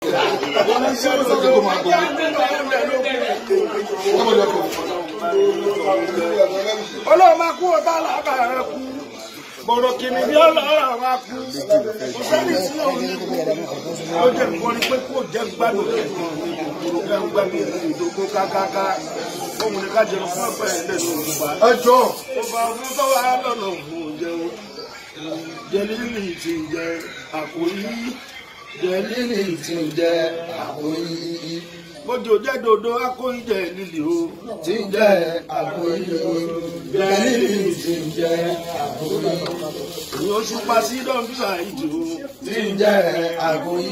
ọlọ́run máa kú ọba alábàárẹ̀ kú bọ̀rọ̀ kìnnì ní ọlọ́run máa kú kò sẹ́ni tí ò ní kú ó jẹ́ nǹkan ni pé kó jẹ́ gbádùn jẹ́ gbádùn ìdógún kákáká òun ni ká jẹun fún ẹgbẹ́ ẹ̀ lẹ́nu òkúba. ẹ jọ ọba ọdún tó wà lọ́nà òun jẹun jẹlílì ti jẹ àkóyí jẹlílì ti jẹ àkóyí bójú jẹ́ dodo akóyí jẹ lílì o tí ń jẹ àkóyí jẹlílì tí ń jẹ àkóyí ìyẹn oṣù pa sí dọ́ńbísà ìdì o tí ń jẹ àkóyí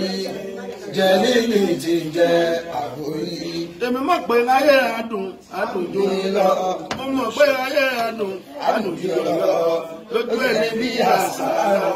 jẹlílì tí ń jẹ àkóyí. èmi mọ̀ pé ayé adùn adùn jù mí lọ mo mọ̀ pé ayé adùn adùn jù mí lọ lójú ẹni bí àṣà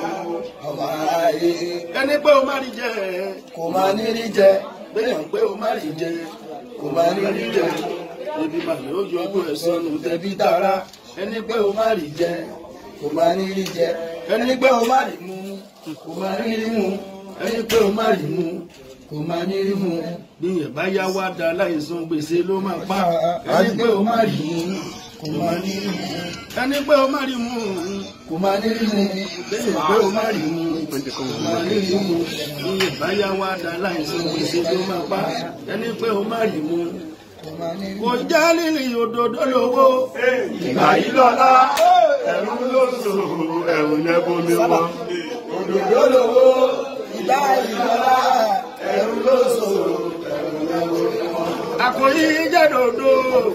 ọmọ ayé ẹni pé o má rí jẹ kò máa ní rí jẹ bẹ́ẹ̀ pé o má rí jẹ kò máa ní rí jẹ ebi màlẹ ó yọ ọdún ẹsẹ nù tẹbí tara ẹni pé o má rí jẹ kò máa ní rí jẹ ẹni pé o má rí mu kò máa ní rí mu ẹni pé o má rí mu kò máa ní rí mu bí yẹn bá yá wá da láìsàn gbèsè ló máa pa ẹni pé o má rí mu kò máa ní rí mu ẹni pé o má rí mu kò máa ní rí mu bẹ́ẹ̀ pé o má rí mu kò máa ní rí mu bí yẹn bá yá wá da láìsàn gbèsè ló máa pa ẹni pé o má rí mu kò máa ní rí mu. kò já lílì òdòdó lówó ìgbà yìí lọ́lá ẹ̀rù ló sò ẹ̀rù yẹn bomi wọn. òdòdó lówó ìgbà ìlọ́lá ẹ̀rù ló sọ ẹ̀rù lówó. àkòyí jẹ́ dòdò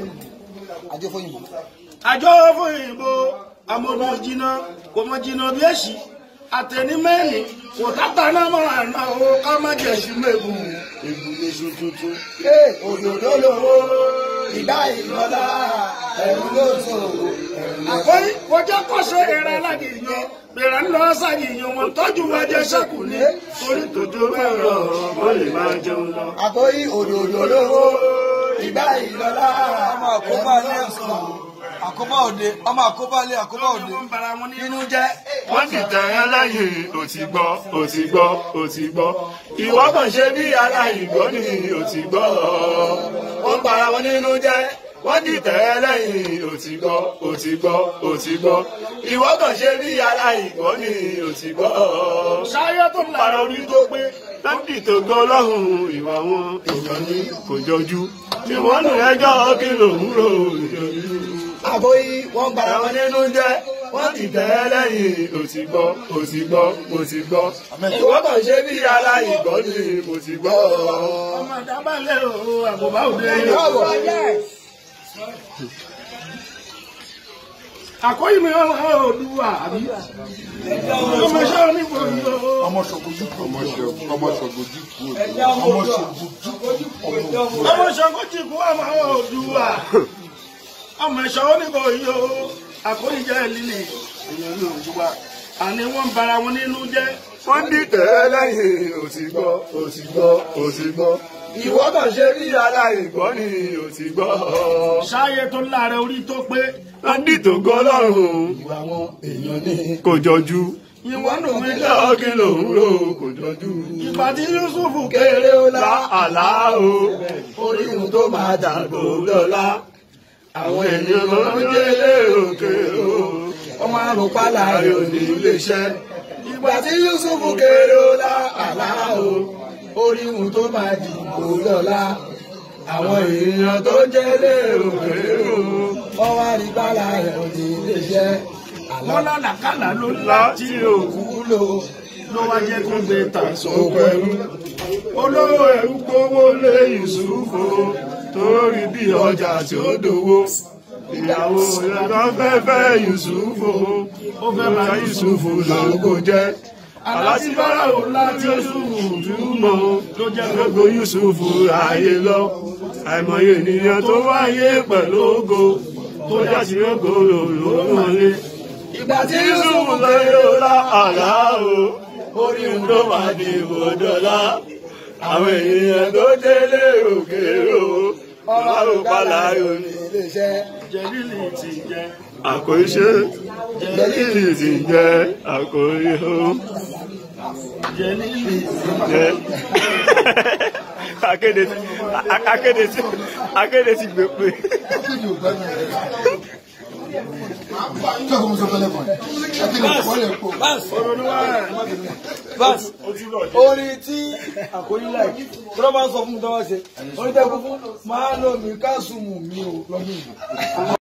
àjọ fọyín àjọ fún ìbò amọ̀nà jìnnà kò mọ jìnnà bí èsì àtẹnimẹ́ni kò tàtà náà mọ̀ àná o ká má jẹ̀ sí mẹ́bù ègbùlé sùn tuntun. òdòdó lówó ìgbà ìlọ́lá ẹ̀rù ló sọ ẹ̀rù lówó. àkòyí kò jẹ́ kọ́sẹ̀ ìrẹ́ alájìyàn bẹ̀rẹ̀ ń lọ sàyìyàn wọn tọ́jú wa jẹ́ sẹ́kù ní torí tòjó bẹ́ẹ̀ rọ̀ wọ́n lè máa jẹun lọ. àkóyí òdòdó lówó ìgbà ìlọ́lá ọmọ àkóbá ní ẹ̀sùn àkóbá òde ọmọ àkóbá ilé àkóbá òde wọ́n bara wọn nínú nínú jẹ́ wọ́n ti tẹ̀ ẹ́ lẹ́yìn ò ti gbọ́ ò ti gbọ́ ò ti gbọ́ ìwọ kàn ṣe bí aláìgbọ́ ni ò ti gbọ́ wọ́n para wọn nínú jẹ́ wọ́n ti tẹ̀ ẹ́ lẹ́yìn ò ti gbọ́ ò ti gbọ́ ò ti gbọ́ ìwọ kàn ṣe bí aláìgbọ́ ni ò ti gbọ́ sáyé tó ń para orí tó pé lọ́dì tó gbọ́ lọ́hùn ìwà wọn èèyàn ní kò jọjú ìwọ́n nù ẹjọ́ kí lòún rò ìjọjú àkóyí wọ́n gbára àwọn wọn nínú jẹ́ wọ́n ti tẹ̀ ẹ́ lẹ́yìn ò ti gbọ́ ò ti gbọ́ ò ti gbọ́ ìwọ́n kàn ṣe bí aláìgbọ́ ni mo ti gbọ́. ọmọ àdábàlẹ̀ o àbùbá òde àkóyí mi ọmọ òdùwà àbí ọmọ iṣẹ́ onígbòrí o. ọmọ ṣọgbójú kú ọmọ ọmọ ṣọgbójú kú ọmọ ṣọgbójú ọmọ ọmọ ṣọgójì kú ọmọ òdùwà ọmọ ẹ̀ṣọ́ onígbòrí o àkóyí jẹ́ lílì èèyàn ní òdùwà àní wọ́n ń bara wọn nínú jẹ́ wọ́n ti tẹ̀ ẹ́ lẹ́yìn ò ti gbọ́ ò ti gbọ́ ò ti gbọ́ ìwọ́n kàn ṣe bí aláìgbọ́ ni ò ti gbọ́. sáyé tó lára orí tó pé wọ́n ti tó gbọ́ lọ́rùn ìwà wọn èèyàn ní kò jọjú ìwọ́n nù mí lọ. lọ́ọ́ kí lòún rò kò jọjú. ìgbà tí Yusufu kéré ó lá àlá o orí ohun tó máa dàgbò lọ́la àwọn ènìyàn ló ń délé òkè o. ọmọ àrùn pálá ayò ní iléeṣẹ́. ìgbà tí Yusufu kéré ó lá àlá o orí ohun tó máa dìbò lọ́la àwọn èèyàn tó jẹ́ lérò Èrò wọ́n wá rí pálá rẹ̀ òdì iléeṣẹ́ àlá wọn lálàkàlà ló láti láti òkú wúlò ló wá jẹ́ kó gbé tà sóko òkú ẹrú. Olówó ẹrú gbówó lé Yusufu torí bí ọjà tí ó dòwó. Ìyàwó ìyàtọ̀ fẹ́ fẹ́ Yusufu ó fẹ́ bá Yusufu lóko jẹ́. Aláti Fáráò láti Yusufu túmọ̀ ló jẹ́ gbogbo Yusufu ayé lọ. Àìmọye ènìyàn tó wáyé pẹ̀lú ògo tó jásí ògo lòlò wọlé. ìgbà tí Yusufu Yusufu lè kéré yóò ó lá lá àlá o, orí ń tó máa di ìbòdọ́lá. Àwọn èèyàn tó délé òkèèrò, ọlọ́run pálá òní. iléeṣẹ́ jẹ̀lílì ti jẹ́ Àkóyíṣe, jẹ́lìlì ti jẹ́ àkóyí o. akéde ti akéde ti akéde ti gbé pé. akéde ò gbádùn rẹ̀. tí a kò mú sọ fẹ́lẹ́ kan akéde ò wọlé pò. bas orin tí àkórí láì tí wọ́n bá sọ fún mi tó wá ṣe orin tẹ́ kó fún máa lọ mi ká sùn mù mí o lọ́dún yìí.